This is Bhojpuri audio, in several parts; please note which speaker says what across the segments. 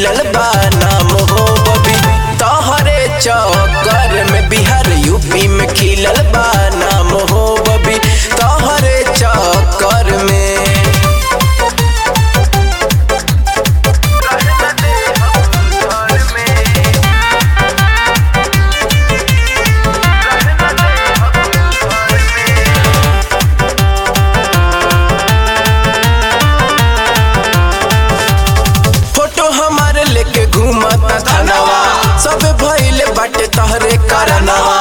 Speaker 1: खिलल बा नाम हो बबी तोहरे चक्कर में बिहार यूपी में खिलल बा नाम हो बबी तोहरे चक्कर में फोटो हमारे लेके घूमता थानावा सब भइले बाटे तहरे करनवा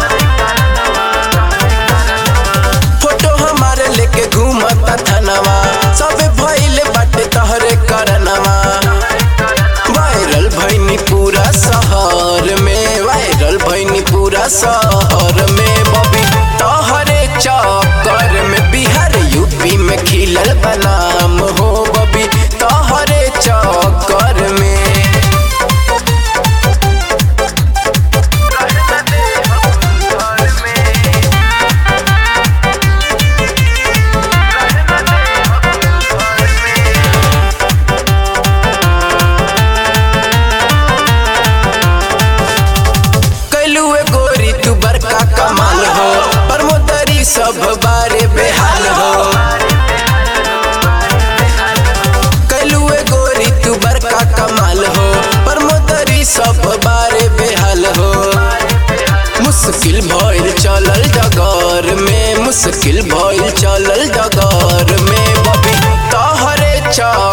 Speaker 1: फोटो हमारे लेके घूमता थानावा सब भइले बाटे तहरे करनवा वायरल भइनी पूरा शहर में वायरल भइनी पूरा शहर में बबी तोहरे चक्कर में बिहार यूपी में खिलल बनाम हो बबी तोहरे चक्कर में कैलू गोरी तू बड़का कमाल हो परमोदरी सब बारे बेहाल हो कैलू गोरी तू बड़का कमाल हो परमोदरी सब बारे बेहाल हो मुश्किल भइल चलल डगर में मुश्किल भइल चलल डगर में बबी तोहरे चा